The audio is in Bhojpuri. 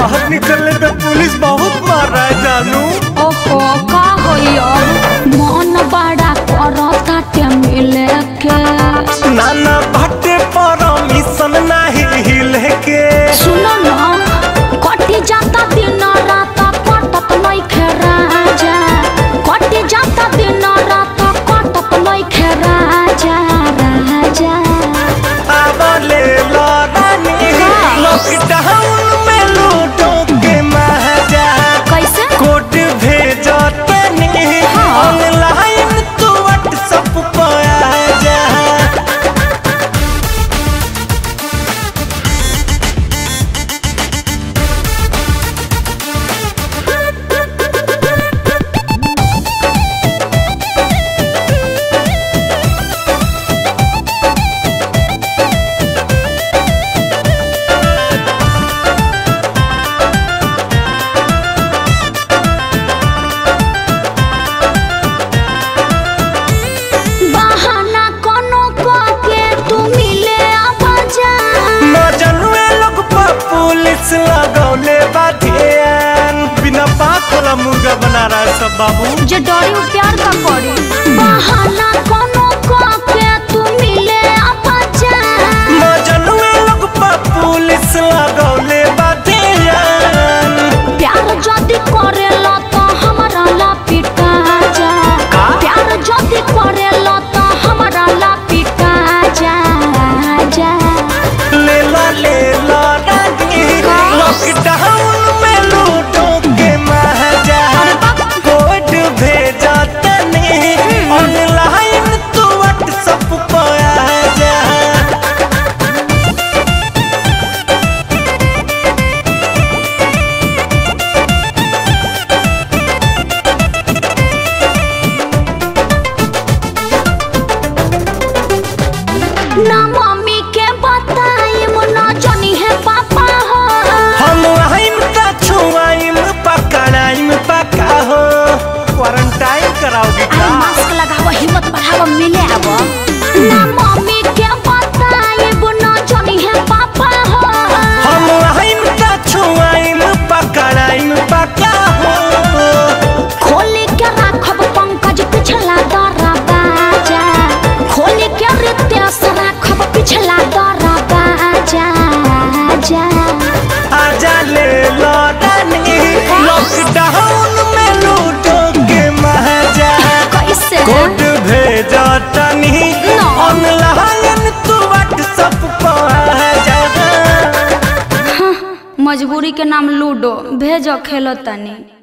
बाहर निकलने पे पुलिस बहुत मार रहा है जानू ओहो का होई अब मन बड़ा करता ते मिले के नाना भट्टे परमिशन नहीं हिले के सुनो ना कटी जाता दिन रात कटत नइखे राजा कटी जाता दिन रात कटत नइखे राजा राजा आवले लड़ानी लॉकडाउन में लूटो के महाजा कैसे कोड भेजो तनी ऑनलाइन तू व्हाट्सएप पर आ जा बहाना कोनो के तू मिले आवाजा मजनुए लोग पर पुलिस लगौले बाधियान बिना बात वाला मुर्गा बना रहा है सब बाबू जे डरी उ प्यार का करी बहाना कोनो के तू मिले आवाजा मजनुए लोग पर पुलिस लगौले बाधियान प्यार जदी करेला तो हमरा ला पिटा जा का? प्यार जदी करेला तो हमरा ला पिटा जा जा ले ला ले ला रानी लॉकडाउन में लूटो के महाजा कोड भेजा तनी ऑनलाइन तू व्हाट्सएप पर आ जा ना मम्मी के बताई ना जानी है पापा हो हम आइम त छुआइम पकड़ाइम पका हो क्वारंटाइन कराओगे अरे का मास्क लगाव हिम्मत बढ़ाव मिले आव ना मम्मी के बताई ना जानी है पापा हो हम आइम त छुआइम पकड़ाइम पका हो खोली के राखब पंकज पिछला दरा बाजा खोली के रितेश राखब पिछला दरा बाजा जा आजा ले लौटानी लॉकडाउन में लूटो के महाजा कैसे कोड भेजा तनी No. ऑनलाइन तू व्हाट्सएप पर आ जा मजबूरी के नाम लूडो भेजो खेलो तनी